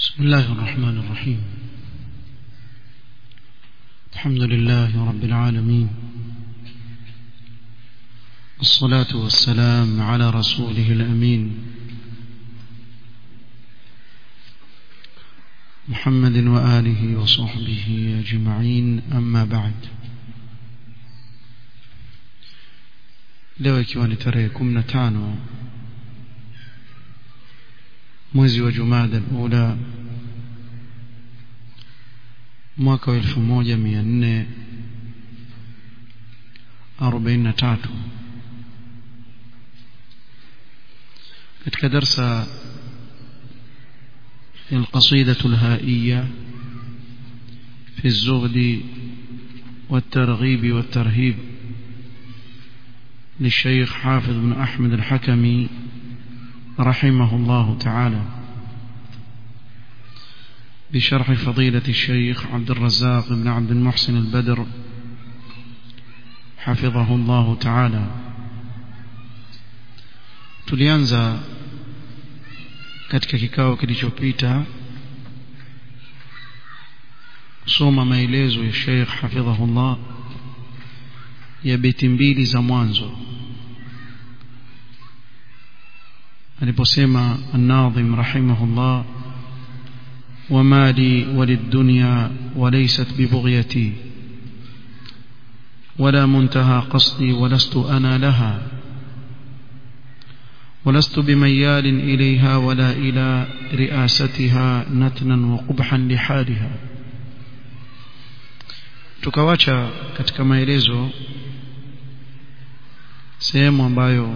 بسم الله الرحمن الرحيم الحمد لله رب العالمين الصلاة والسلام على رسوله الأمين محمد وآله وصحبه أجمعين أما بعد leo ikiwa ni tarehe kumi na tano mwezi wa jumada ula mwaka wa elfu moja mia nne arobaini na tatu katika darsa القصيدة الهائية في الزهد والترغيب والترهيب للشيخ حافظ بن أحمد الحكمي رحمه الله تعالى بشرح فضيلة الشيخ عبد الرزاق بن عبد المحسن البدر حفظه الله تعالى tulianza katika kikao kilichopita kusoma maelezo ya Sheikh hafidhahullah ya beti mbili za mwanzo aliposema an-nadhim rahimahullah وما لي وللدنيا وليست ببغيتي ولا منتهى قصدي ولست أنا لها ولست بميال إليها ولا إلى رئاستها نتنا وقبحا لحالها tukawacha katika maelezo sehemu ambayo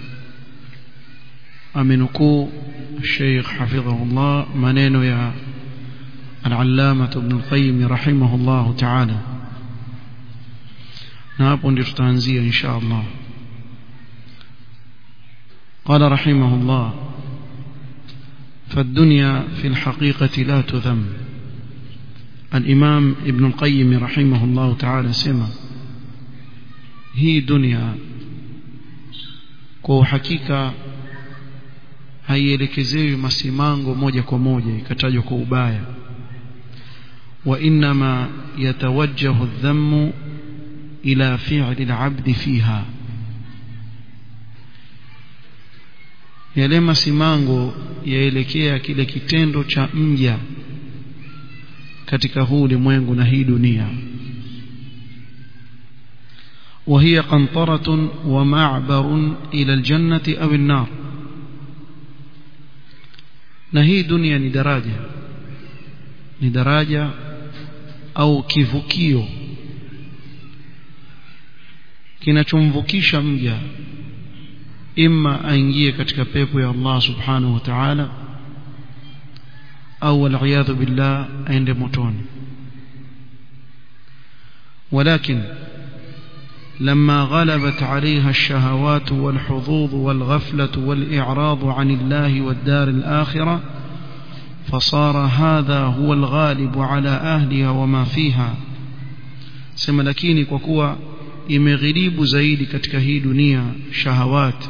amenukuu Sheikh hafidhahullah maneno ya al-Allama Ibn al-Qayyim rahimahullah ta'ala na hapo ndio tutaanzia insha Allah قال رحمه الله فالدنيا في الحقيقة لا تذم الإمام ابن القيم رحمه الله تعالى سمى هي دنيا kwa uhakika haielekezewi masimango moja kwa moja ikatajwa kwa ubaya wa inma yatawajjahu adh-dhammu ila fi'li al-'abd fiha yale masimango yaelekea kile kitendo cha mja katika huu ulimwengu na hii dunia وهي قنطرة ومعبر إلى الجنة أو النار na hii dunia ni daraja ni daraja au kivukio kinachomvukisha mja imma aingie katika pepo ya Allah subhanahu wa ta'ala au wal'iyadhu billah aende motoni ولكن لما غلبت عليها الشهوات والحظوظ والغفلة والإعراض عن الله والدار الآخرة فصار هذا هو الغالب على أهلها وما فيها سما lakini kwa kuwa imeghilibu zaidi katika hii dunia shahawat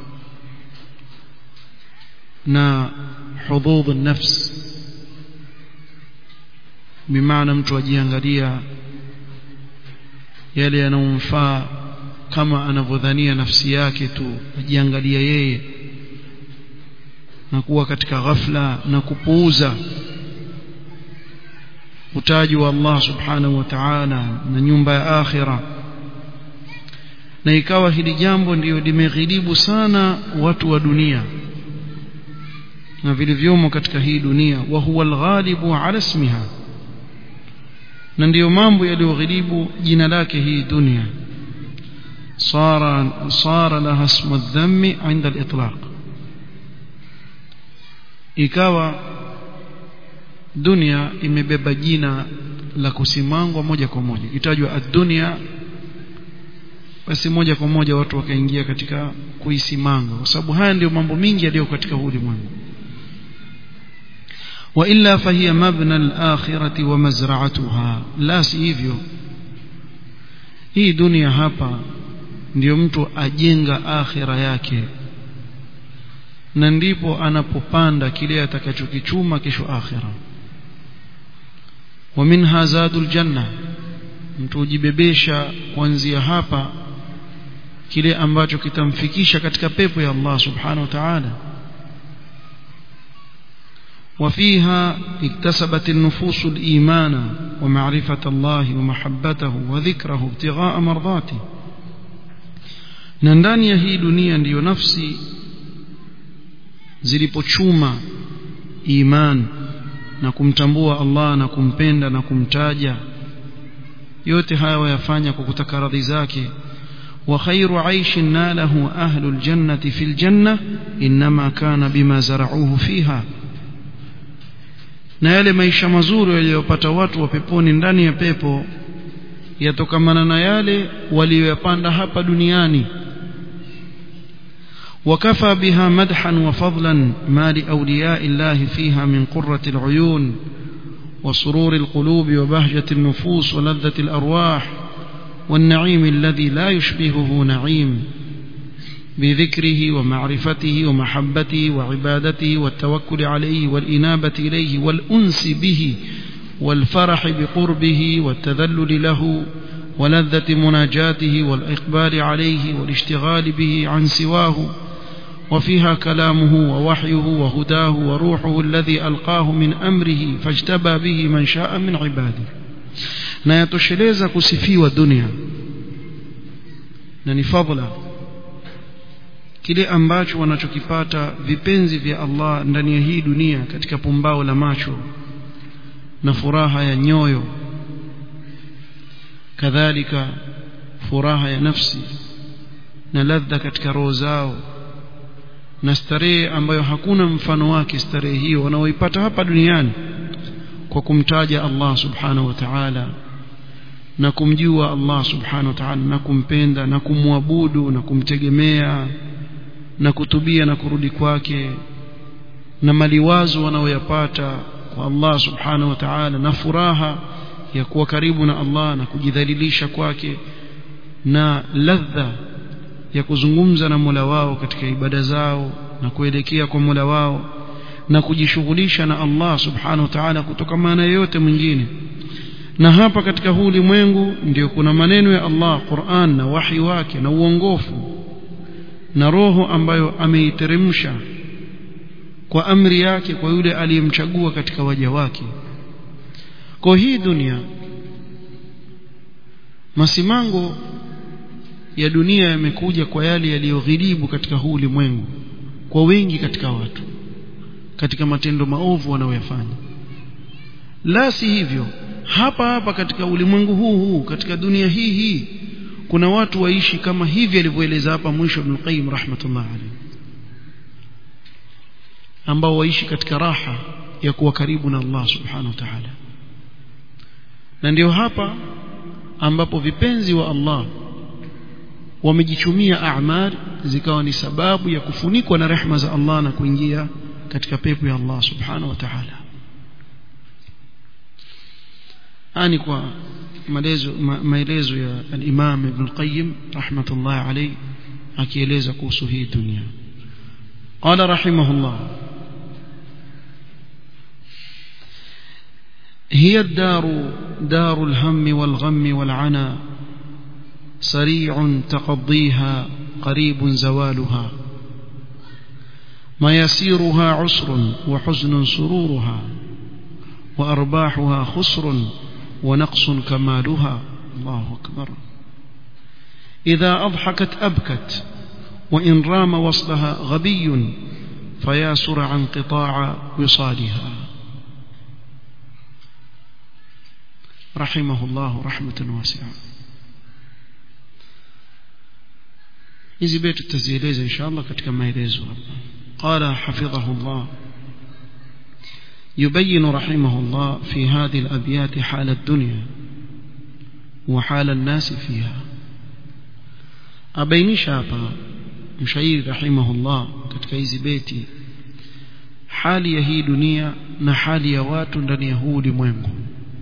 na hudhudh nafs bimaana mtu ajiangalia yale yanayomfaa kama anavyodhania nafsi yake tu ajiangalia yeye na kuwa katika ghafla na kupuuza utaji wa Allah subhanahu wa ta'ala na nyumba ya akhira na ikawa hili jambo ndiyo limeghilibu sana watu wa dunia na vilivyomo katika hii dunia wa huwa alghalibu ala ismiha na ndiyo mambo yaliyoghilibu jina lake hii dunia صار صار لها اسم الذم عند الإطلاق ikawa dunia imebeba jina la kusimangwa moja kwa moja itajwa ad-dunya basi moja kwa moja watu wakaingia katika kuisimanga kwa sababu haya ndio mambo mingi yaliyo katika ulimwengu wa illa fahiya mabna al-akhirati wa mazra'atuha la si hivyo hii dunia hapa ndiyo mtu ajenga akhira yake na ndipo anapopanda kile atakachokichuma kesho akhira wa minha zadul janna mtu ujibebesha kuanzia hapa kile ambacho kitamfikisha katika pepo ya Allah subhanahu wa ta'ala وفيها اكتسبت النفوس الإيمان ومعرفة الله ومحبته وذكره ابتغاء مرضاته na ndani ya hii dunia ndiyo nafsi zilipochuma iman na kumtambua Allah na kumpenda na kumtaja yote haya wayafanya kwa kutaka radhi zake wa khairu aishin nalahu ahlul jannati fil janna inma kana bima zara'uhu fiha na yale maisha mazuri waliyopata watu wa peponi ndani ya pepo yatokamana na yale waliyoyapanda hapa duniani وكفى بها مدحا وفضلا ما لأولياء الله فيها من قرة العيون وسرور القلوب وبهجة النفوس ولذة الأرواح والنعيم الذي لا يشبهه نعيم بذكره ومعرفته ومحبته وعبادته والتوكل عليه والإنابة إليه والأنس به والفرح بقربه والتذلل له ولذة مناجاته والإقبال عليه والاشتغال به عن سواه وفيها كلامه ووحيه وهداه وروحه الذي ألقاه من أمره فاجتبى به من شاء من عباده na yatosheleza kusifiwa dunia na ni fadla kile ambacho wanachokipata vipenzi vya Allah ndani ya hii dunia katika pumbao la macho na furaha ya nyoyo kadhalika furaha ya nafsi na ladha katika roho zao na starehe ambayo hakuna mfano wake starehe hiyo wanaoipata hapa duniani kwa kumtaja Allah subhanahu wa ta'ala na kumjua Allah subhanahu wa ta'ala na kumpenda na kumwabudu na kumtegemea na kutubia na kurudi kwake na maliwazo wanaoyapata kwa Allah subhanahu wa ta'ala na furaha ya kuwa karibu na Allah na kujidhalilisha kwake na ladha ya kuzungumza na Mola wao katika ibada zao na kuelekea kwa Mola wao na kujishughulisha na Allah subhanahu wa ta'ala kutoka maana yote mwingine na hapa katika huu ulimwengu ndio kuna maneno ya Allah Qur'an na wahi wake na uongofu na roho ambayo ameiteremsha kwa amri yake kwa yule aliyemchagua katika waja wake kwa hii dunia masimango ya dunia yamekuja kwa yale yaliyoghilibu katika huu ulimwengu kwa wengi katika watu katika matendo maovu wanayoyafanya la si hivyo hapa hapa katika ulimwengu huu huu katika dunia hii hii kuna watu waishi kama hivi alivyoeleza hapa mwisho Ibn Qayyim rahmatullah alayhi ambao waishi katika raha ya kuwa karibu na Allah subhanahu wa ta'ala na ndio hapa ambapo vipenzi wa Allah wamejichumia a'mal zikawa ni sababu ya kufunikwa na rehma za Allah na kuingia katika pepo ya Allah subhanahu wa ta'ala ani kwa maelezo ma, maelezo ya al-Imam Ibn al-Qayyim rahmatullah alayhi akieleza kuhusu hii dunia qala rahimahullah هي الدار دار الهم والغم والعنا سريع تقضيها قريب زوالها مياسيرها عسر وحزن سرورها وأرباحها خسر ونقص كمالها الله أكبر إذا أضحكت أبكت وإن رام وصلها غبي فياسر عن قطاع وصالها رحمه الله رحمة واسعة hizi beti tutazieleza inshallah katika maelezo hapa qala hafidhahullah يبين رحمه الله في هذه الأبيات حال الدنيا وحال الناس فيها أبينش hapa mshairi rahimahullah katika hizi beti hali ya hii dunia na hali ya watu ndani ya huu ulimwengu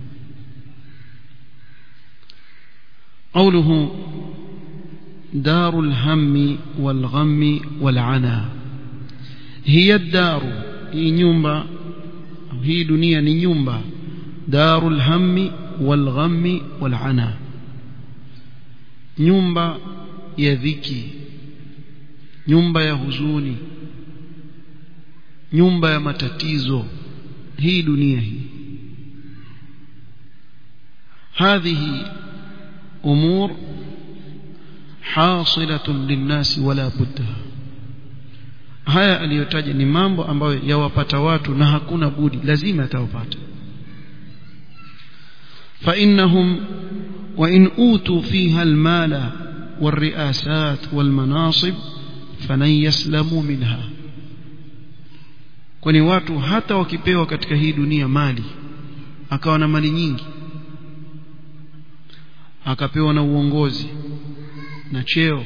قوله دار الهم والغم والعنا hiya daru hii nyumba hii dunia ni nyumba darul hammi wal ghammi wal ana nyumba ya dhiki nyumba ya huzuni nyumba ya matatizo hii dunia hii هذه أمور حاصلة للناس ولا بد haya aliyotaja ni mambo ambayo yawapata watu na hakuna budi lazima yatawapata فإنهم وإن أوتوا فيها المال والرئاسات والمناصب فلن يسلموا منها kwani watu hata wakipewa katika hii dunia mali akawa na mali nyingi akapewa na uongozi na cheo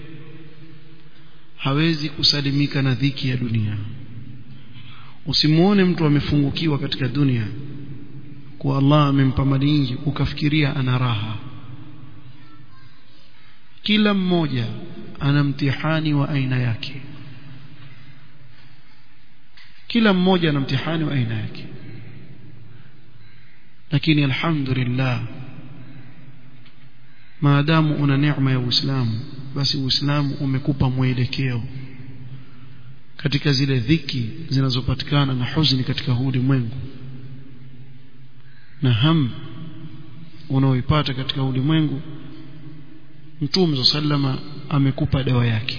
hawezi kusalimika na dhiki ya dunia usimuone mtu amefungukiwa katika dunia kwa Allah amempa mali nyingi ukafikiria ana raha kila mmoja ana mtihani wa aina yake kila mmoja ana mtihani wa aina yake lakini alhamdulillah maadamu una neema ya Uislamu basi Uislamu umekupa mwelekeo katika zile dhiki zinazopatikana na huzuni katika huu ulimwengu na ham unaoipata katika ulimwengu Mtume sallama amekupa dawa yake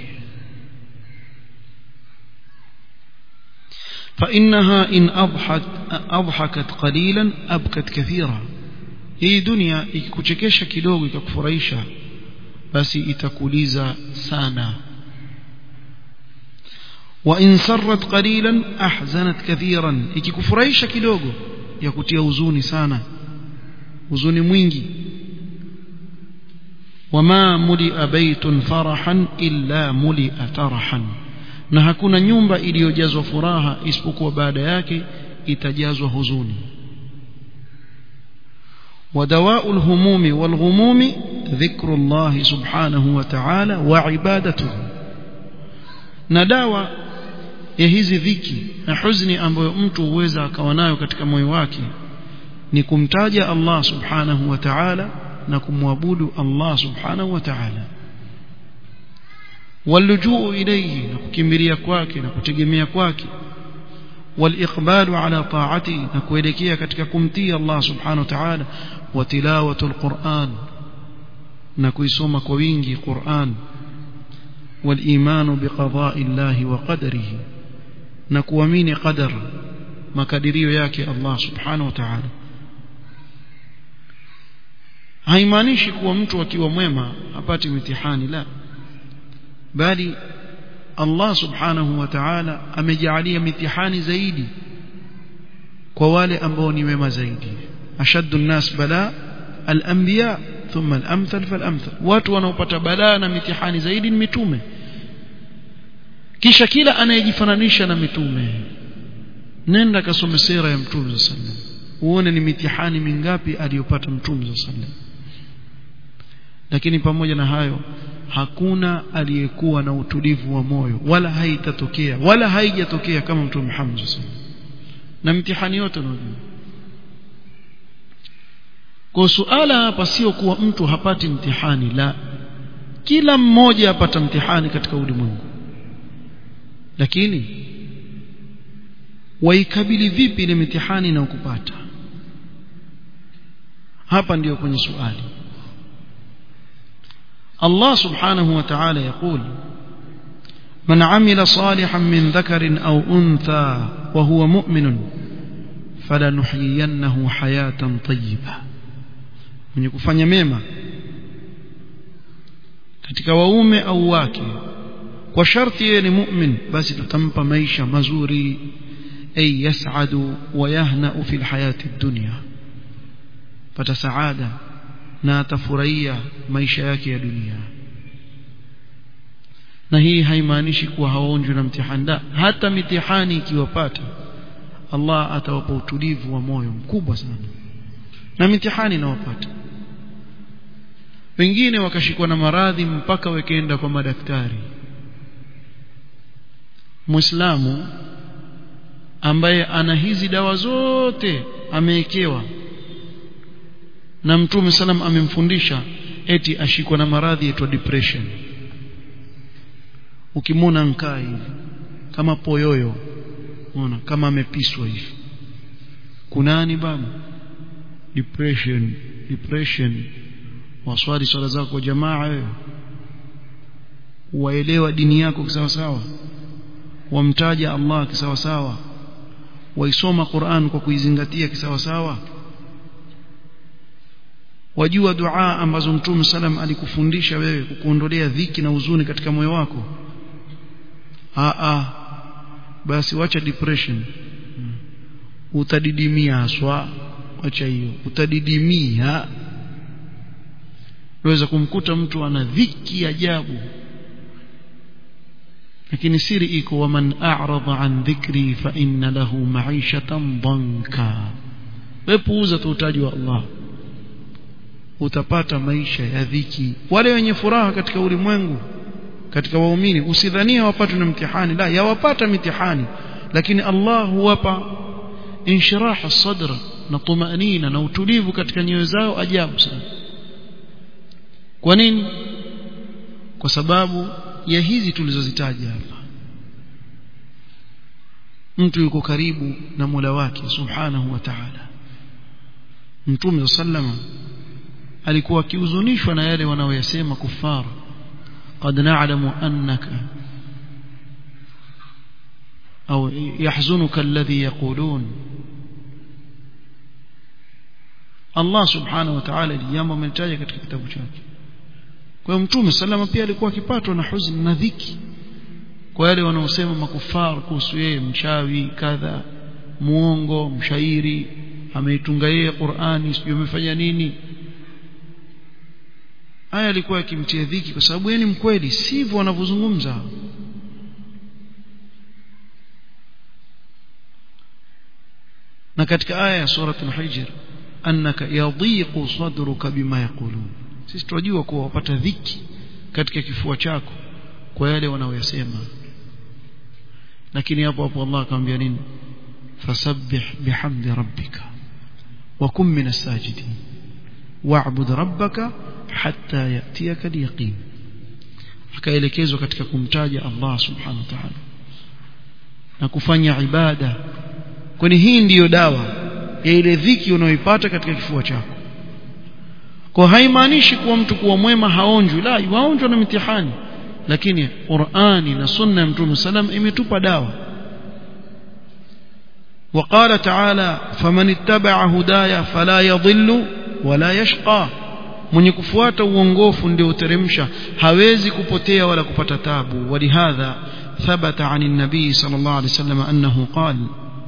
فإنها إن أضحت أضحكت قليلا أبكت كثيرا hii dunia ikikuchekesha kidogo ikakufurahisha basi itakuliza sana wa in sarrat qalilan ahzanat kathiran ikikufurahisha kidogo ya kutia huzuni sana huzuni mwingi wama mulia baitun farahan illa mulia tarahan na hakuna nyumba iliyojazwa furaha isipokuwa baada yake itajazwa huzuni ودواء الهموم والغموم ذكر الله سبحانه وتعالى وعبادته نداوى ya hizi dhiki na huzuni ambayo mtu huweza akawa nayo katika moyo wake ni kumtaja Allah subhanahu wa ta'ala na kumwabudu Allah subhanahu wa ta'ala walujuu ilayhi na kukimbilia kwake na kutegemea kwake والإقبال على طاعته نكويلكيا katika kumtii Allah subhanahu wa ta'ala wa tilawatu alquran na kuisoma kwa wingi Qur'an والإيمان بقضاء الله وقدره na kuamini qadar makadirio yake Allah subhanahu wa ta'ala haimaanishi kuwa mtu akiwa mwema apati mitihani la bali Allah subhanahu wa ta'ala amejaalia mitihani zaidi kwa wale ambao ni wema zaidi ashaddu nnas bala al-anbiya thumma al-amthal fal-amthal watu wanaopata balaa na mitihani zaidi ni mitume kisha kila anayejifananisha na mitume nenda kasome sera ya mtume sallallahu uone ni mitihani mingapi aliyopata mtume sallallahu lakini pamoja na hayo hakuna aliyekuwa na utulivu wa moyo wala haitatokea wala haijatokea kama mtume Muhammad sallallahu na mtihani yote unajua kwa suala hapa sio kuwa mtu hapati mtihani la kila mmoja apata mtihani katika ulimwengu lakini waikabili vipi ile mitihani na ukupata hapa ndiyo kwenye swali الله سبحانه وتعالى يقول من عمل صالحا من ذكر أو أنثى وهو مؤمن فلنحيينه حياة طيبة من يكفanya mema katika waume au wake kwa sharti yeye ni mu'min basi tutampa maisha mazuri ay yas'adu wa yahna'u fil hayati dunya pata saada na atafurahia maisha yake ya dunia na hii haimaanishi kuwa hawaonjwi na mtihani hata mitihani ikiwapata Allah atawapa utulivu wa moyo mkubwa sana na mitihani inawapata wengine wakashikwa na maradhi mpaka wakaenda kwa madaktari muislamu ambaye ana hizi dawa zote amewekewa na mtume salam amemfundisha eti ashikwa na maradhi yaitwa depression ukimwona nkaa hivi kama poyoyo unaona kama amepiswa hivi kunani baba depression depression waswali swala zako kwa jamaa wewe waelewa dini yako kisawa sawa wamtaja Allah kisawa sawa waisoma Qur'an kwa kuizingatia kisawa sawa wajua dua ambazo Mtume salam alikufundisha wewe kukuondolea dhiki na huzuni katika moyo wako a a basi wacha depression hmm. utadidimia haswa wacha hiyo utadidimia unaweza kumkuta mtu ana dhiki ajabu lakini siri iko waman a'rada an dhikri fa inna lahu ma'ishatan dhanka wepuuza tu utaji wa Allah utapata maisha ya dhiki wale wenye furaha katika ulimwengu katika waumini usidhania wapatwe na mtihani la yawapata mitihani lakini Allah huwapa inshirah sadr na tumaanina na utulivu katika nyoyo zao ajabu sana kwa nini kwa sababu ya hizi tulizozitaja hapa mtu yuko karibu na Mola wake subhanahu wa ta'ala Mtume sallama alikuwa akihuzunishwa na yale wanaoyasema kufara qad na'lamu annaka au yahzunuka alladhi yaqulun Allah subhanahu wa ta'ala jambo amelitaja katika kitabu chake kwa hiyo mtume salama pia alikuwa akipatwa na huzuni na dhiki kwa yale wanaosema makufar kuhusu yeye mchawi kadha muongo mshairi ameitunga yeye Qur'ani sijui amefanya nini haya alikuwa akimtia dhiki kwa sababu yeye ni mkweli sivyo wanavyozungumza na katika aya ya sura al-hijr annaka yadhiqu sadruka bima yaqulun sisi tunajua kuwa wapata dhiki katika kifua chako kwa yale wanaoyasema lakini hapo hapo Allah akamwambia nini fasabbih bihamdi rabbika wa kum min as-sajidin wa'bud rabbaka hatta yatiyaka al-yaqin akaelekezwa katika kumtaja Allah subhanahu wa ta'ala na kufanya ibada kwani hii ndiyo dawa ya ile dhiki unayoipata katika kifua chako kwa haimaanishi kuwa mtu kuwa mwema haonjwi la waonjwa na mitihani lakini Qur'ani na sunna ya Mtume salam imetupa dawa وقال تعالى فمن اتبع هدايا فلا يضل ولا يشقى mwenye kufuata uongofu ndio uteremsha hawezi kupotea wala kupata tabu walihadha thabata عن النبي صلى الله عليه وسلم أنه قال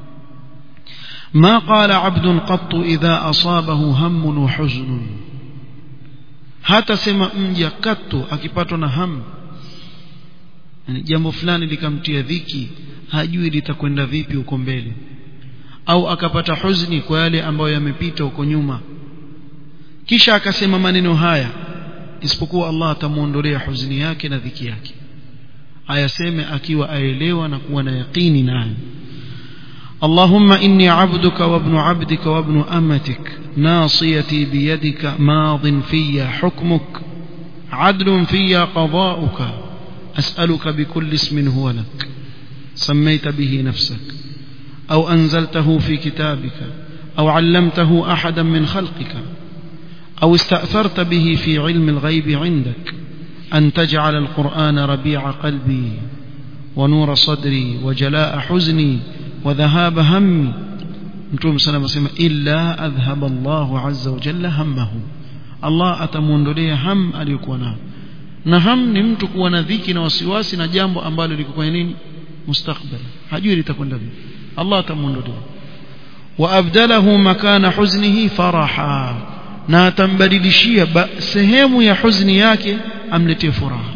ما قال عبد قط إذا أصابه هم وحزن hata sema mja katu akipatwa na hamu yani jambo fulani likamtia dhiki hajui litakwenda vipi huko mbele au akapata huzuni kwa yale ambayo yamepita huko nyuma kisha akasema maneno haya isipokuwa Allah atamuondolea huzuni yake na dhiki yake ayaseme akiwa aelewa na kuwa na yaqini nayo اللهم إني عبدك وابن عبدك وابن أمتك ناصيتي بيدك ماض في حكمك عدل في قضاؤك أسألك بكل اسم هو لك سميت به نفسك أو أنزلته في كتابك أو علمته أحدا من خلقك أو استأثرت به في علم الغيب عندك أن تجعل القرآن ربيع قلبي ونور صدري وجلاء حزني وذهاب همي mtume sana anasema illa adhhaba Allahu azza wa jalla hammahu Allah atamuondolea ham aliyokuwa nayo na ham ni mtu kuwa na dhiki na wasiwasi na jambo ambalo liko kwenye nini mustakbal hajui litakwenda vipi Allah atamuondolea wa abdalahu makana huznihi faraha na atambadilishia sehemu ya huzuni yake amletee furaha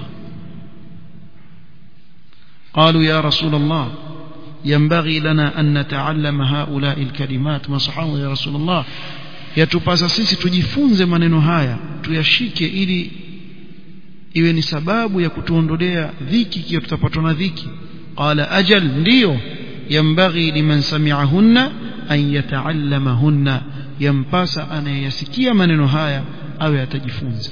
قالوا يا رسول الله ينبغي لنا أن نتعلم هؤلاء الكلمات ما صحابه يا رسول الله yatupasa sisi tujifunze maneno haya tuyashike ili iwe ni sababu ya kutuondolea dhiki ikiwa tutapatwa na dhiki qala ajal ndiyo yambaghi liman sami'ahunna an yata'allamahunna yampasa anayesikia maneno haya awe atajifunza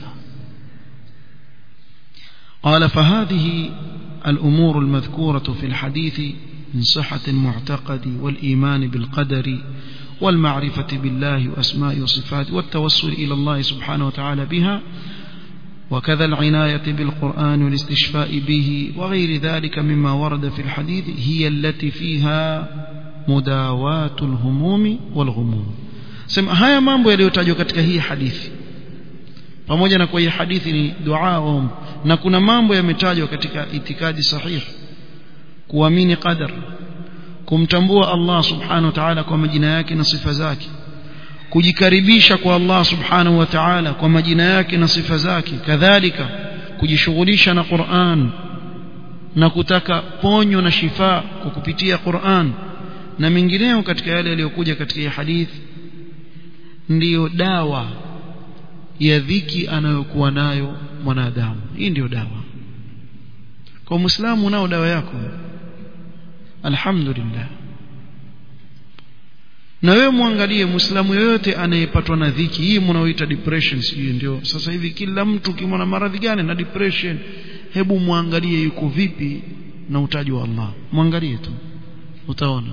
قال فهذه الأمور المذكورة في الحديث من صحة المعتقد والإيمان بالقدر والمعرفة بالله وأسماء وصفاته والتوسل إلى الله سبحانه وتعالى بها وكذا العناية بالقرآن والاستشفاء به وغير ذلك مما ورد في الحديث هي التي فيها مداواة الهموم والغموم سمع haya mambo yaliyotajwa katika hii hadithi pamoja na kwa hii hadithi ni dua om na kuna mambo yametajwa katika itikadi sahihi kuamini qadar kumtambua Allah subhanahu wa ta'ala kwa majina yake na sifa zake kujikaribisha kwa Allah subhanahu wa ta'ala kwa majina yake na sifa zake kadhalika kujishughulisha na Qur'an na kutaka ponyo na shifa kwa kupitia Qur'an na mengineyo katika yale yaliyokuja katika hadithi ndiyo dawa ya dhiki anayokuwa nayo mwanadamu hii ndiyo dawa kwa muislamu nao dawa yako alhamdulillah na wewe muangalie muislamu yoyote anayepatwa na dhiki hii mnaoita depression sijui ndio sasa hivi kila mtu kimwona maradhi gani na depression hebu muangalie yuko vipi na utaji wa Allah muangalie tu utaona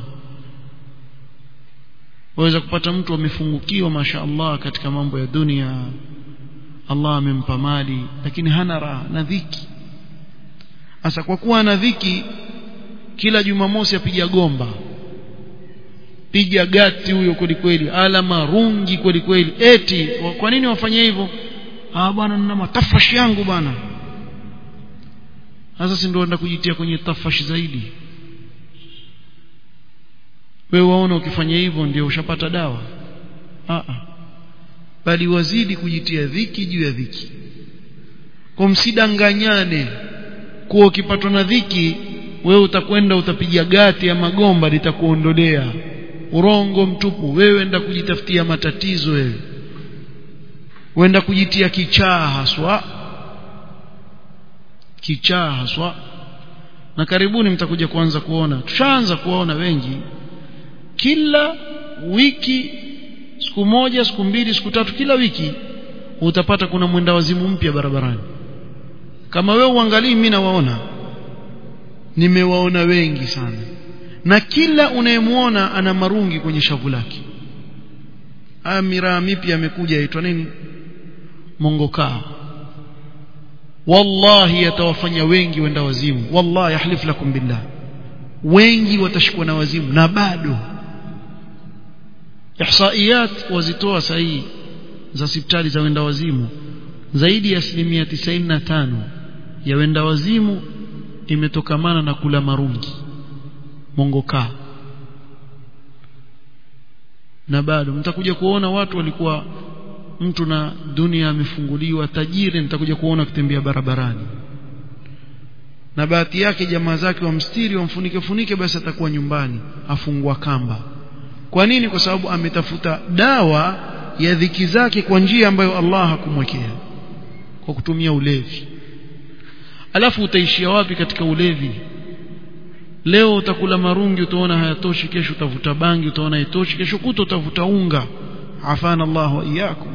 waweza kupata mtu amefungukiwa masha Allah katika mambo ya dunia Allah amempa mali lakini hana raha na dhiki sasa kwa kuwa ana dhiki kila jumamosi apiga gomba piga gati huyo kweli kweli ala marungi kweli kweli eti kwa nini wafanye hivyo ah bwana nina matafashi yangu bwana sasa si ndio enda kujitia kwenye tafashi zaidi wewe waona ukifanya hivyo ndio ushapata dawa ah bali wazidi kujitia dhiki juu ya dhiki kwa msidanganyane kuwa ukipatwa na dhiki wewe utakwenda utapiga gati ya magomba litakuondolea urongo mtupu wewe enda kujitafutia matatizo wewe wenda kujitia kichaa haswa kichaa haswa na karibuni mtakuja kuanza kuona tushaanza kuona wengi kila wiki siku moja siku mbili siku tatu kila wiki utapata kuna mwenda wazimu mpya barabarani kama wewe uangalii mimi nawaona nimewaona wengi sana na kila unayemwona ana marungi kwenye shavu lake haya miraa mipya amekuja yaitwa nini mongokaa wallahi yatawafanya wengi wenda wazimu wallahi yahlif lakum billah wengi watashikwa na wazimu na bado ihsaiyat wazitoa sahihi za hospitali za wenda wazimu zaidi ya asilimia 95 ya wenda wazimu imetokamana na kula marungi mongokaa na bado mtakuja kuona watu walikuwa mtu na dunia amefunguliwa tajiri nitakuja kuona kutembea barabarani na bahati yake jamaa zake wamstiri wamfunike funike basi atakuwa nyumbani afungwa kamba kwa nini kwa sababu ametafuta dawa ya dhiki zake kwa njia ambayo Allah hakumwekea kwa kutumia ulevi alafu utaishia wapi katika ulevi leo utakula marungi utaona hayatoshi kesho utavuta bangi utaona haitoshi kesho kuto utavuta unga afana Allah wa iyyakum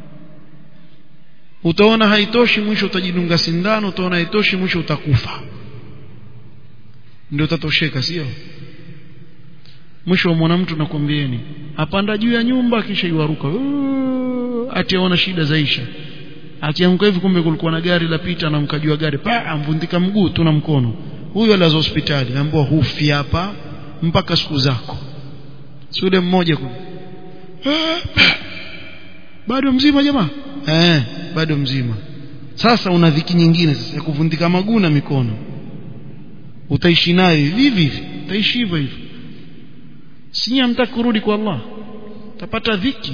utaona haitoshi mwisho utajidunga sindano utaona haitoshi mwisho utakufa ndio utatosheka sio mwisho mwana mtu nakwambieni apanda juu ya nyumba kisha iwaruka atiaona shida zaisha akianguka hivi kumbe kulikuwa na gari la pita na mkajua gari pa amvundika mguu tu na mkono huyo alazo hospitali naambiwa hufi hapa mpaka siku zako si yule mmoja ku bado mzima jamaa eh bado mzima sasa una dhiki nyingine sasa ya kuvundika maguu na mikono utaishi nayo hivi hivi utaishi hivyo hivyo si hamtaki kurudi kwa Allah utapata dhiki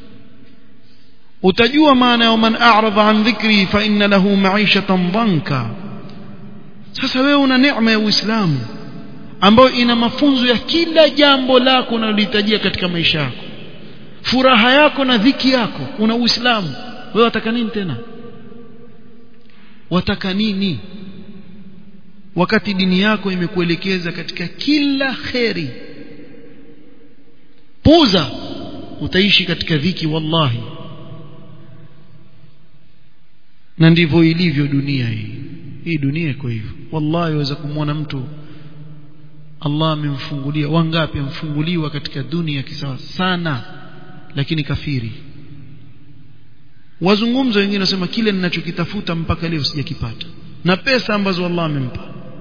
utajua maana ya man a'rada an dhikri fa inna lahu ma'ishatan dhanka sasa wewe una neema ya Uislamu ambayo ina mafunzo ya kila jambo lako unalohitajia katika maisha yako furaha yako na dhiki yako una Uislamu wewe wataka nini tena wataka nini wakati dini yako imekuelekeza katika kila kheri puza utaishi katika dhiki wallahi na ndivyo ilivyo dunia hii hii dunia iko hivyo wallahi waweza kumwona mtu Allah amemfungulia wangapi amfunguliwa katika dunia kisawa sana lakini kafiri wazungumza wengine wasema kile ninachokitafuta mpaka leo sijakipata na pesa ambazo Allah amempa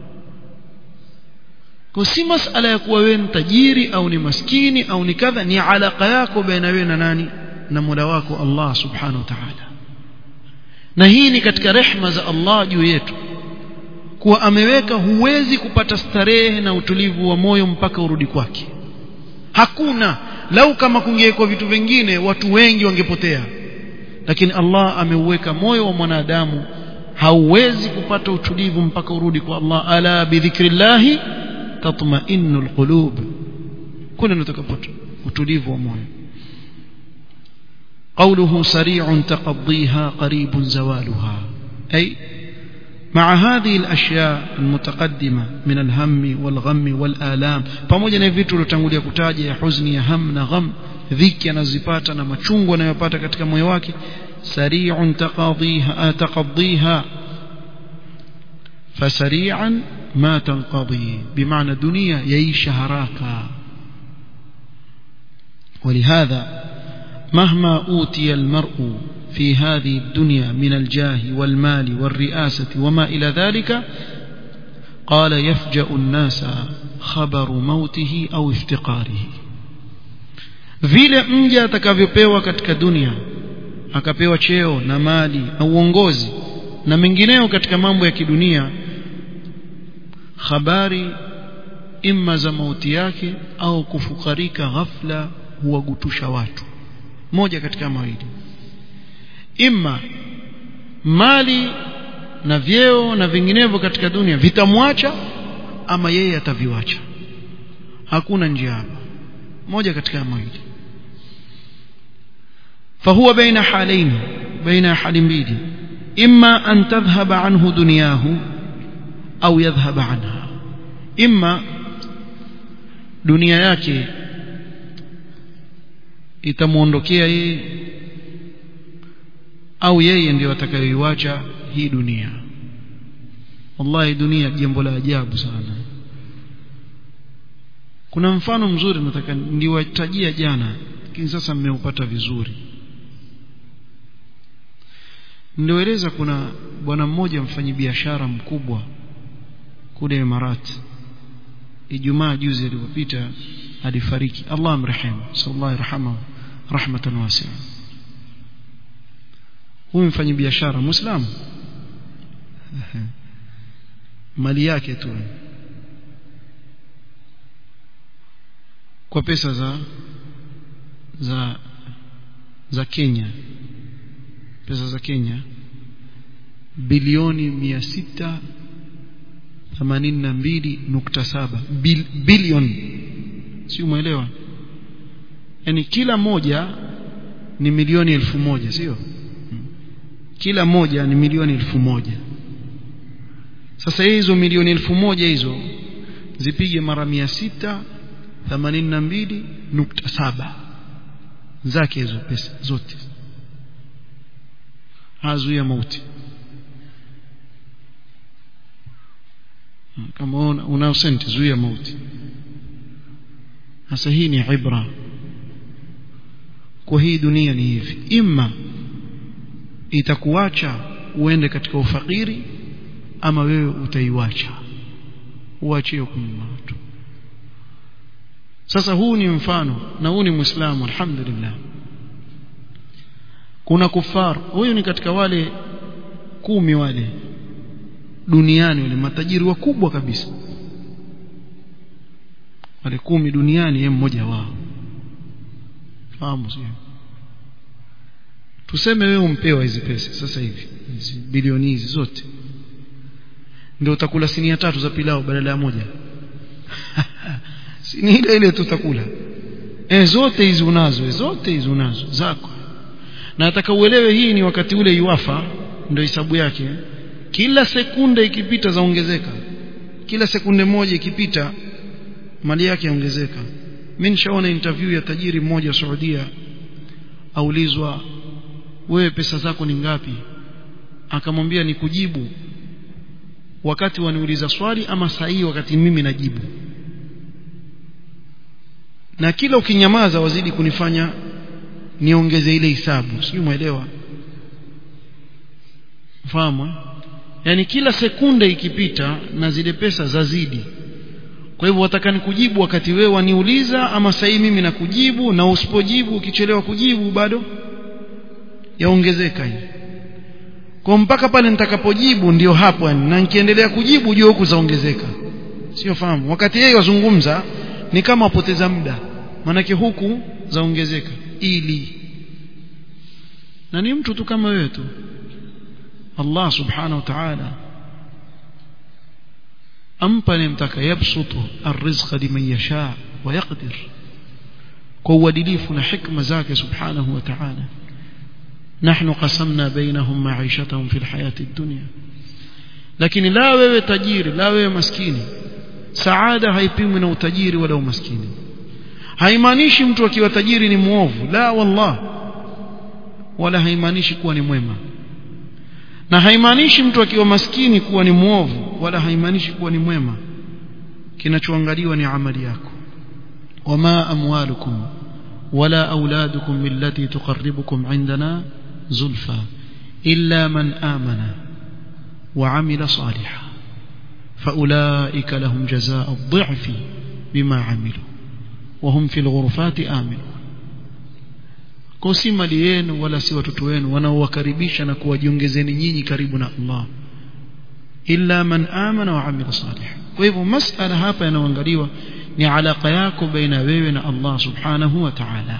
kwa si masala ya kuwa wewe ni tajiri au ni maskini au ni kadha ni alaka yako baina wewe na nani na Mola wako Allah subhanahu wa ta'ala na hii ni katika rehma za Allah juu yetu kuwa ameweka huwezi kupata starehe na utulivu wa moyo mpaka urudi kwake hakuna lau kama kungewekwa vitu vingine watu wengi wangepotea lakini Allah ameuweka moyo wa mwanadamu hauwezi kupata utulivu mpaka urudi kwa Allah ala bidhikrillahi tatma'innul qulub kuna nitakapata utulivu wa moyo قوله سريع تقضيها قريب زوالها أي مع هذه الأشياء المتقدمة من الهم والغم والآلام pamoja na vitu tulotangulia kutaja ya huzuni ya ham na gham dhiki anazipata na machungu anayopata katika moyo wake sari'un taqadhiha taqadhiha fasari'an ma tanqadhi bimaana dunia yaisha haraka ولهذا مهما أوتي المرء في هذه الدنيا من الجاه والمال والرئاسة وما إلى ذلك قال يفجأ الناس خبر موته أو افتقاره vile mja atakavyopewa katika dunia akapewa cheo na mali na uongozi na mengineo katika mambo ya kidunia habari imma za mauti yake au kufukarika ghafla huwagutusha watu moja katika mawili imma mali na vyeo na vinginevyo katika dunia vitamwacha ama yeye ataviwacha hakuna njia hapa moja katika mawili فهو بين حالين بين حال mbili إما أن تذهب عنه دنياه أو يذهب عنها إما dunia yake itamuondokea yeye au yeye ndio atakayoiacha hii dunia wallahi dunia jambo la ajabu sana kuna mfano mzuri nataka niliwatajia jana lakini sasa mmeupata vizuri nilioeleza kuna bwana mmoja mfanyabiashara mkubwa kule Imarati Ijumaa juzi alipopita alifariki Allah amrehemu sallallahu yarhamu rahmatan wasi'a huyu mfanyabiashara muislamu mali yake tu kwa pesa za za za Kenya pesa za Kenya bilioni mia sita themanini na mbili nukta saba Bil, bilioni si umeelewa yani kila moja ni milioni elfu moja sio kila moja ni milioni elfu moja sasa hizo milioni elfu moja hizo zipige mara mia sita themanini na mbili nukta saba zake hizo pesa zote hazuia mauti kama una senti zuia mauti sasa hii ni ibra kwa hii dunia ni hivi imma itakuacha uende katika ufakiri ama wewe utaiwacha uachie kunyuma watu sasa huu ni mfano na huu ni muislamu alhamdulillah kuna kufar huyu ni katika wale kumi wale duniani wale matajiri wakubwa kabisa wale kumi duniani yeye mmoja wao fahamu sio tuseme wewe umpewa hizi pesa sasa hivi hizi bilioni hizi zote ndio utakula sinia tatu za pilau badala ya moja si ni ile ile tutakula eh zote hizi unazo zote hizi unazo zako na nataka uelewe hii ni wakati ule iwafa ndio hisabu yake kila sekunde ikipita zaongezeka kila sekunde moja ikipita mali yake yaongezeka mimi nishaona interview ya tajiri mmoja Saudia aulizwa wewe pesa zako ni ngapi akamwambia ni kujibu wakati waniuliza swali ama sahihi wakati mimi najibu na kila ukinyamaza wazidi kunifanya niongeze ile hisabu sijui mwelewa fahamu yani kila sekunde ikipita na zile pesa zazidi kwa hivyo wataka nikujibu wakati wewe waniuliza ama sahihi mimi nakujibu na usipojibu ukichelewa kujibu bado yaongezeka hii kwa mpaka pale nitakapojibu ndio hapo yani na nikiendelea kujibu jua huku zaongezeka sio fahamu wakati yeye wazungumza ni kama wapoteza muda manake huku zaongezeka ili na ni mtu tu kama wewe tu Allah subhanahu wa ta'ala ampa nimtaka yabsutu arrizqa liman yasha wa yaqdir kwa uadilifu na hikma zake subhanahu wa ta'ala نحن قسمنا بينهم معيشتهم في الحياة الدنيا لكن لا wewe tajiri la wewe maskini saada haipimwi na utajiri wala umaskini haimaanishi mtu akiwa tajiri ni muovu la wallah wala haimaanishi kuwa ni mwema na haimaanishi mtu akiwa maskini kuwa ni muovu wala haimaanishi kuwa ni mwema kinachoangaliwa ni amali yako wama amwalukum wala auladukum billati tuqarribukum indana zulfa illa man amana وعمل صالحا فأولئك لهم جزاء الضعف بما عملوا وهم في الغرفات آمنون kwa si mali yenu wala si watoto wenu wanaowakaribisha na kuwajiongezeni nyinyi karibu na Allah illa man amana wa amila salih kwa hivyo masala hapa yanayoangaliwa ni alaka yako baina wewe na Allah subhanahu wa ta'ala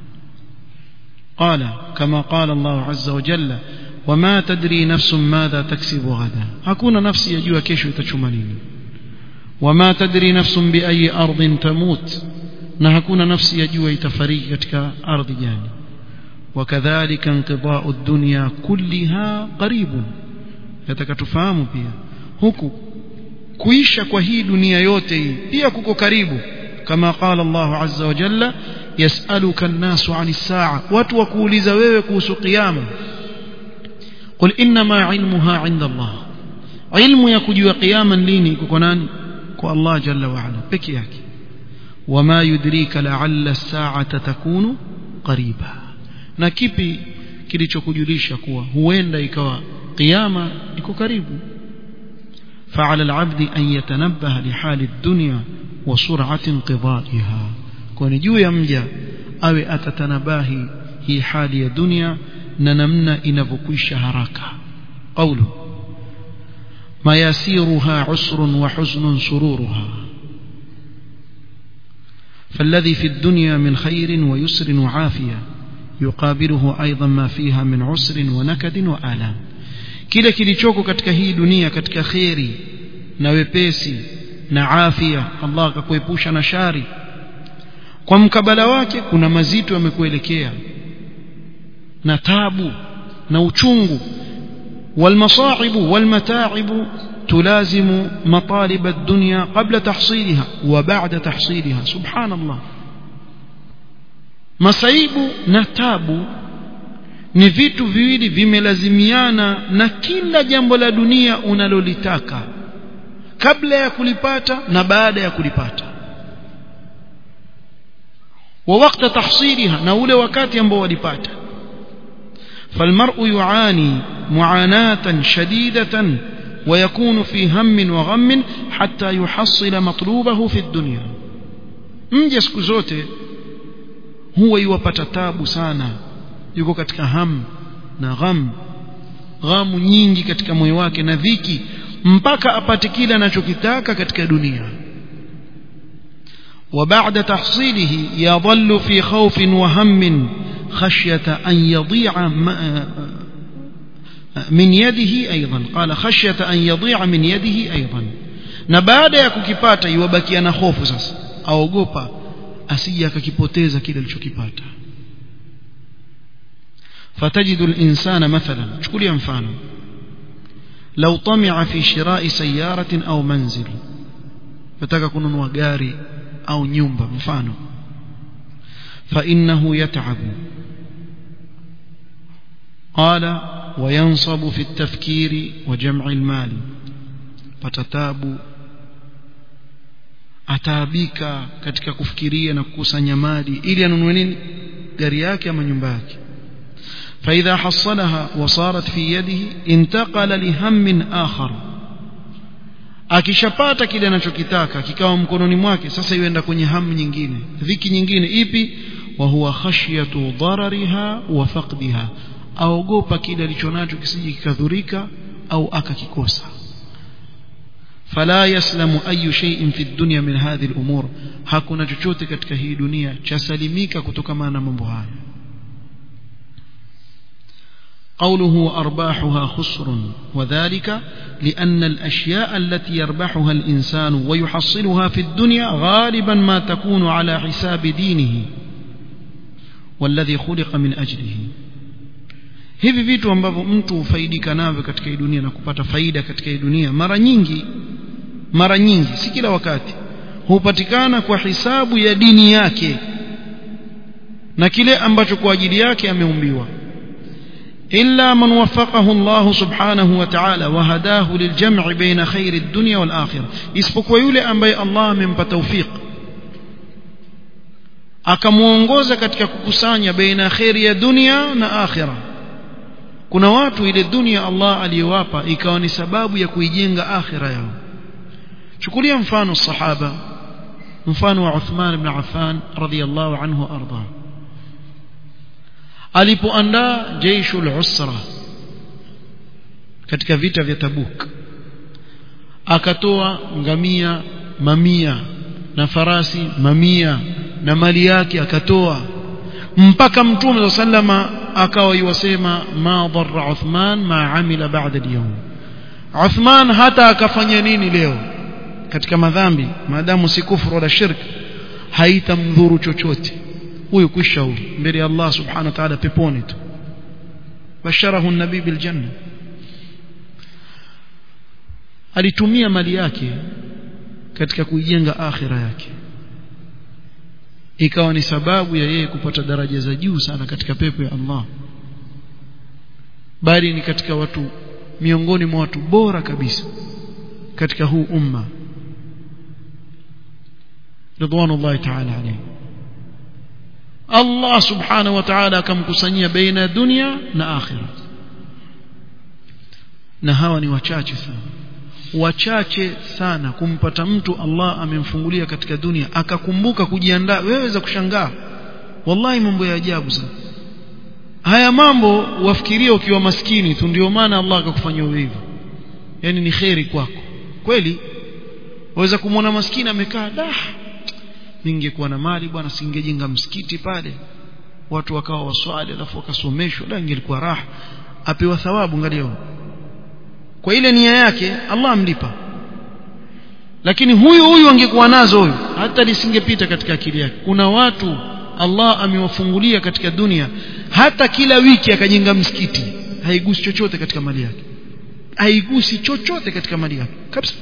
قال كما قال الله عز وجل وما تدري نفس ماذا تكسب غدا hakuna nafsi yajua kesho itachuma nini وما تدري نفس بأي أرض تموت na hakuna nafsi yajua itafariki katika ardhi gani وكذلك انقضاء الدنيا كلها قريب yataka tufahamu pia huku kuisha kwa hii dunia yote hii pia kuko karibu kama qala Allah azza wa jalla yasaluka an-nasu 'ani as-sa'a watu wakuuliza wewe kuhusu kiyama qul inma 'ilmuha 'inda Allah ilmu ya kujua kiyama lini kuko nani kwa Allah jalla wa ala peke yake wama yudrika la'alla as-sa'ata takunu qariba na kipi kilichokujulisha kuwa huenda ikawa kiyama iko karibu فعلى العبد أن يتنبه لحال الدنيا وسرعة انقضائها كون جو يمجا أو أتتنباهي هي حال الدنيا ننمنا إنفكوش هراكا قوله ما يسيرها عسر وحزن سرورها فالذي في الدنيا من خير ويسر وعافية يقابله أيضا ما فيها من عسر ونكد وآلام kile kilichoko katika hii dunia katika kheri na wepesi na afya Allah akakuepusha na shari kwa mkabala wake kuna mazito yamekuelekea na tabu na uchungu والمصاعب والمتاعب تلازم مطالب الدنيا قبل تحصيلها وبعد تحصيلها سبحان الله masaibu na tabu ni vitu viwili vimelazimiana na kila jambo la dunia unalolitaka kabla ya kulipata na baada ya kulipata wa wakati tahsiliha na ule wakati ambao walipata فالمرء يعاني معاناة شديدة ويكون في هم وغم حتى يحصل مطلوبه في الدنيا mje siku zote huwa iwapata tabu sana yuko katika ham na gham ghamu nyingi katika moyo wake na dhiki mpaka apate kile anachokitaka katika dunia وبعد تحصيله يظل في خوف وهم خشية أن يضيع من يده أيضا قال خشية أن يضيع من يده أيضا na baada ya kukipata iwabakia na hofu sasa aogopa asije akakipoteza kile alichokipata فتجد الإنسان مثلا شكل ينفعنا لو طمع في شراء سيارة أو منزل nataka kununua gari au nyumba mfano fa innahu yat'abu qala وينصب في التفكير وجمع المال patatabu ataabika katika kufikiria na kukusanya mali ili anunue nini gari yake ama nyumba yake فإذا حصلها وصارت في يده انتقل لهم آخر akishapata kile anachokitaka kikawa mkononi mwake sasa iwenda kwenye hamu nyingine dhiki nyingine ipi wa huwa khashyatu darariha wa faqdiha aogopa kile alichonacho kisije kikadhurika au akakikosa fala yaslamu ayu shay'in fi dunya min hadhihi al-umur hakuna chochote katika hii dunia chasalimika kutokana na mambo haya قوله أرباحها خسر وذلك لأن الأشياء التي يربحها الإنسان ويحصلها في الدنيا غالبا ما تكون على حساب دينه والذي خلق من أجله hivi vitu ambavyo mtu hufaidika navyo katika hii dunia na kupata faida katika hii dunia mara nyingi mara nyingi si kila wakati hupatikana kwa hisabu ya dini yake na kile ambacho kwa ajili yake ameumbiwa إلا من وفقه الله سبحانه وتعالى وهداه للجمع بين خير الدنيا والآخرة isipokuwa yule ambaye Allah amempa tawfiq akamuongoza katika kukusanya baina khairi ya dunia na akhira kuna watu ile dunia Allah aliyowapa ikawa ni sababu ya kuijenga akhira yao chukulia mfano sahaba mfano wa Uthman ibn Affan radhiyallahu anhu arda alipoandaa jeishul usra katika vita vya Tabuk akatoa ngamia mamia na farasi mamia na mali yake akatoa mpaka mtume sallama akawa yuwasema ma dharra Uthman ma amila ba'da al-yawm Uthman hata akafanya nini leo katika madhambi maadamu si kufuru wala shirk haitamdhuru chochote huyu kwisha huyu mbele ya Allah subhanahu wa ta'ala peponi tu basharahu an-nabii bil janna alitumia mali yake katika kuijenga akhira yake ikawa ni sababu ya yeye kupata daraja za juu sana katika pepo ya Allah bali ni katika watu miongoni mwa watu bora kabisa katika huu umma ridwanullahi ta'ala alayhi Allah subhanahu wa ta'ala akamkusanyia baina dunia na akhira na hawa ni wachache sana wachache sana kumpata mtu Allah amemfungulia katika dunia akakumbuka kujiandaa wewe za kushangaa wallahi mambo ya ajabu sana haya mambo wafikiria ukiwa maskini tu ndio maana Allah akakufanyia hivyo yani ni kheri kwako kweli waweza kumwona maskini amekaa dah ningekuwa na mali bwana singejenga msikiti pale watu wakawa waswali alafu wakasomeshwa la ingelikuwa raha apewa thawabu angalia kwa ile nia yake Allah amlipa lakini huyu huyu angekuwa nazo huyu hata lisingepita katika akili yake kuna watu Allah amewafungulia katika dunia hata kila wiki akajenga msikiti haigusi chochote katika mali yake haigusi chochote katika mali yake kabisa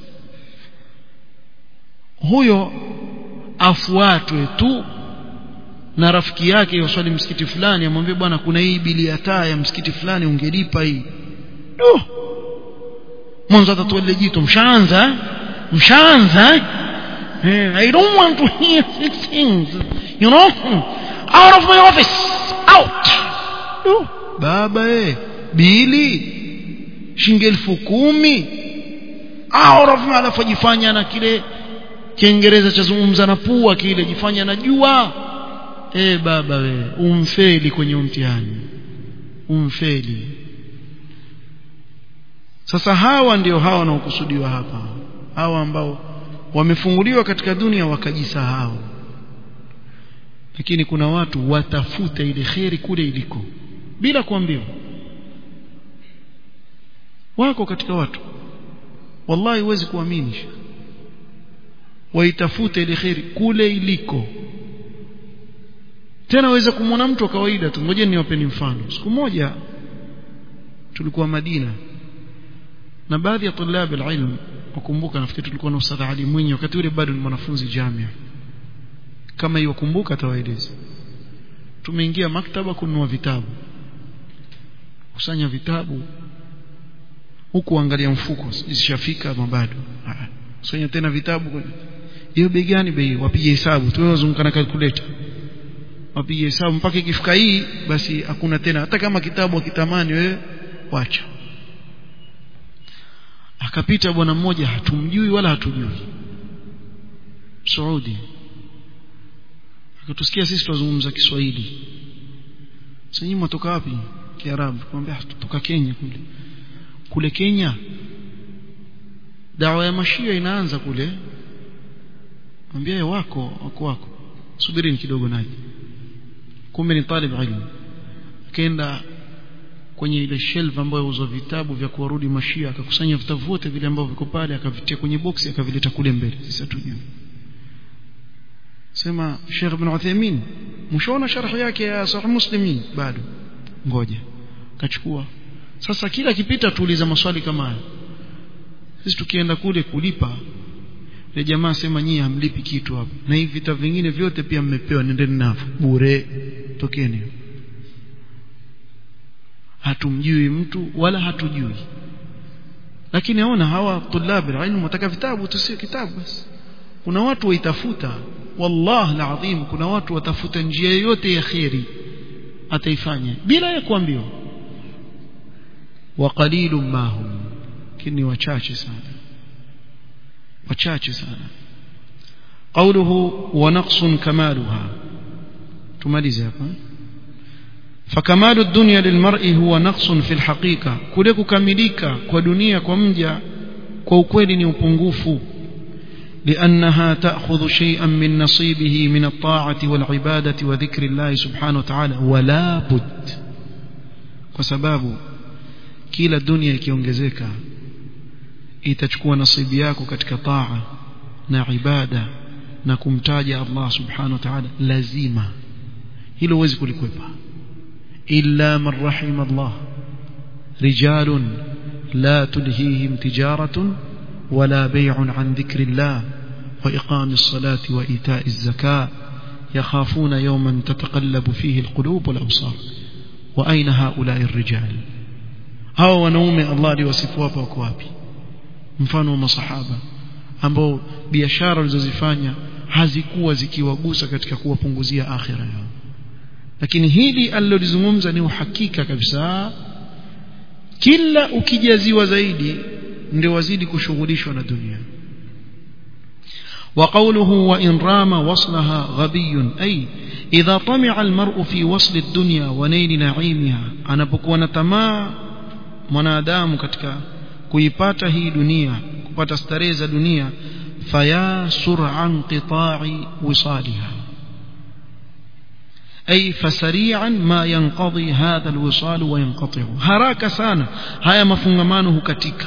huyo afuatwe tu na rafiki yake yoswali msikiti fulani amwambie bwana kuna hii bili ya taa ya msikiti fulani ungelipa hii Duh. mwanzo atatoa ile jito mshaanza mshaanza eh, I don't want to hear six things you know out of my office out Duh. baba eh bili shilingi elfu kumi out of my alafu ajifanya na kile kiingereza cha zungumza na pua kile jifanya najua eh baba we umfeli kwenye mtihani umfeli sasa hawa ndio hawa wanaokusudiwa hapa hawa ambao wamefunguliwa katika dunia wakajisahau lakini kuna watu watafuta ile kheri kule iliko bila kuambiwa wako katika watu wallahi huwezi kuamini waitafute ile kheri kule iliko tena waweza kumwona mtu wa kawaida tu ngoja niwapeni mfano siku moja tulikuwa Madina na baadhi ya tulab alilm ukumbuka nafikiri tulikuwa na Ustadh Ali Mwinyi wakati ule bado ni mwanafunzi jamia kama hiyo kumbuka atawaeleza tumeingia maktaba kununua vitabu kusanya vitabu huku angalia mfuko zishafika ama bado kusanya tena vitabu hiyo bei gani bei wapige hesabu tunazunguka na calculator wapige hesabu mpaka ikifika hii basi hakuna tena hata kama kitabu akitamani wewe wacha akapita bwana mmoja hatumjui wala hatujui Saudi akatusikia sisi tunazungumza Kiswahili sasa nyinyi mtoka wapi Kiarabu kumwambia tutoka Kenya kule kule Kenya dawa ya mashia inaanza kule mwambie wako wako wako subirini kidogo naje kumbe ni talib ilmu akaenda kwenye ile shelf ambayo huzo vitabu vya kuwarudi mashia akakusanya vitabu vyote vile ambavyo viko pale akavitia kwenye boksi akavileta kule mbele sasa tujue sema Sheikh Ibn Uthaymeen mshaona sharh yake ya Sahih Muslimin bado ngoja kachukua sasa kila kipita tuuliza maswali kama haya sisi tukienda kule kulipa ile jamaa sema nyinyi hamlipi kitu hapa na hivi vita vingine vyote pia mmepewa nendeni navyo bure tokeni hatumjui mtu wala hatujui lakini naona hawa tulabi ilmu wataka vitabu tusio kitabu basi kuna watu waitafuta wallah alazim kuna watu watafuta njia yoyote ya khairi ataifanya bila ya kuambiwa wa qalilum ma hum kini wachache sana wachache sana qawluhu wa naqsun kamaluha tumalize hapa فكمال الدنيا للمرء هو نقص في الحقيقة kule kukamilika kwa dunia kwa mja kwa ukweli ni upungufu لأنها تأخذ شيئا من نصيبه من الطاعة والعبادة وذكر الله سبحانه وتعالى ولا بد وسباب kila dunia ikiongezeka itachukua nasibu yako katika taa na ibada na kumtaja Allah subhanahu wa ta'ala lazima hilo huwezi kulikwepa illa man rahima Allah rijalun la tulhihim tijaratun ولا بيع عن ذكر الله وإقام الصلاة وإيتاء الزكاة يخافون يوما تتقلب فيه القلوب والأبصار وأين هؤلاء الرجال هاو ونوم الله لوصفوا بوكوابي mfano wa masahaba ambao biashara walizozifanya hazikuwa zikiwagusa katika kuwapunguzia akhira yao lakini hili alilolizungumza ni uhakika kabisa kila ukijaziwa zaidi ndio wazidi kushughulishwa na dunia وقوله وإن رام وصلها غبي أي إذا طمع المرء في وصل الدنيا ونيل نعيمها أنا بكون تما منادام katika kuipata hii dunia kupata starehe za dunia faya sur'an qita'i wisaliha أي فسريعا ما ينقضي هذا الوصال وينقطع haraka sana haya mafungamano hukatika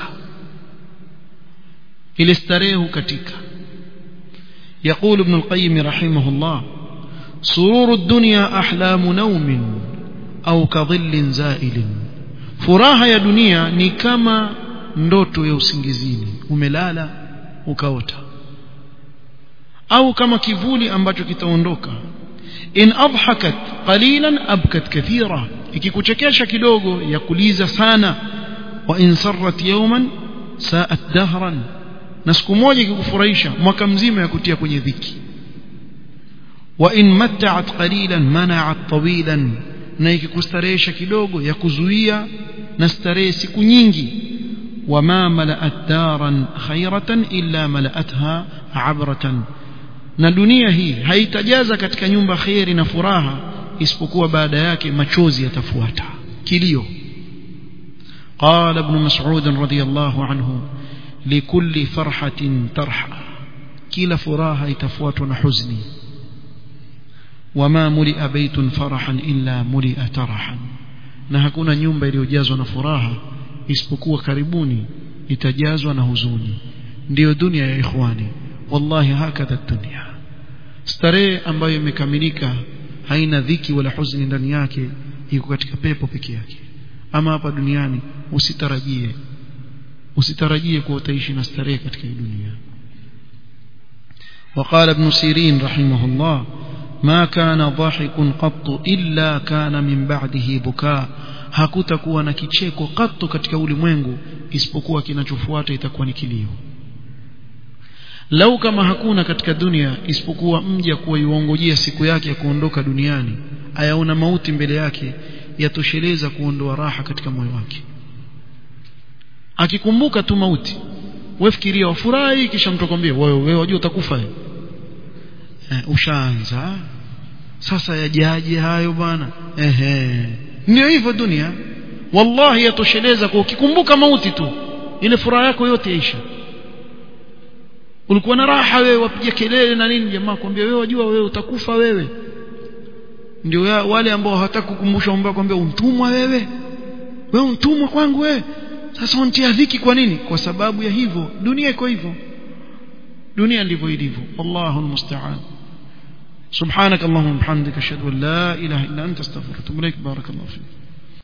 ile starehe hukatika يقول ابن القيم رحمه الله سرور الدنيا أحلام نوم أو كظل زائل furaha ya dunia ni kama ndoto ya usingizini umelala ukaota au kama kivuli ambacho kitaondoka in adhakat qalilan abkat kathira ikikuchekesha kidogo ya kuliza sana wa in sarrat yawman sa'at dahran na siku moja ikikufurahisha mwaka mzima ya kutia kwenye dhiki wa in matta'at qalilan mana'at tawilan na ikikustarehesha kidogo ya kuzuia na starehe siku nyingi wama mala'at daran khayratan illa mala'atha 'abratan na dunia hii haitajaza katika nyumba khairi na furaha isipokuwa baada yake machozi yatafuata kilio قال ابن مسعود رضي الله عنه لكل فرحة ترحى كلا فراها يتفوت حزني وما ملئ بيت فرحا إلا ملئ ترحا na hakuna nyumba iliyojazwa na furaha isipokuwa karibuni itajazwa na huzuni ndiyo dunia ya ikhwani wallahi hakadha dunia starehe ambayo imekamilika haina dhiki wala huzuni ndani yake iko katika pepo peke yake ama hapa duniani usitarajie usitarajie kuwa utaishi na starehe katika hii dunia وقال ابن سيرين رحمه الله ما كان ضاحك قط إلا كان من بعده بكاء hakutakuwa na kicheko katu katika ulimwengu isipokuwa kinachofuata itakuwa ni kilio lau kama hakuna katika dunia isipokuwa mja kuwa yuongojea siku yake ya kuondoka duniani ayaona mauti mbele yake yatosheleza kuondoa raha katika moyo wake akikumbuka tu mauti wewe fikiria wafurahi kisha mtu akwambia wewe wewe wajua utakufa eh, ushaanza sasa yajaje hayo bwana ehe ndio hivyo dunia wallahi yatosheleza kwa ukikumbuka mauti tu ile furaha yako yote yaisha ulikuwa na raha wewe wapiga kelele na nini jamaa kwambia wewe wajua wewe utakufa wewe ndio wale ambao hawataka kukumbusha ambao kwambia untumwa wewe wewe untumwa kwangu wewe sasa untia dhiki kwa nini kwa sababu ya hivyo dunia iko hivyo dunia ndivyo ilivyo Allahu almusta'an سبحانك اللهم وبحمدك اشهد ان لا اله الا انت استغفرك واتوب اليك بارك الله فيك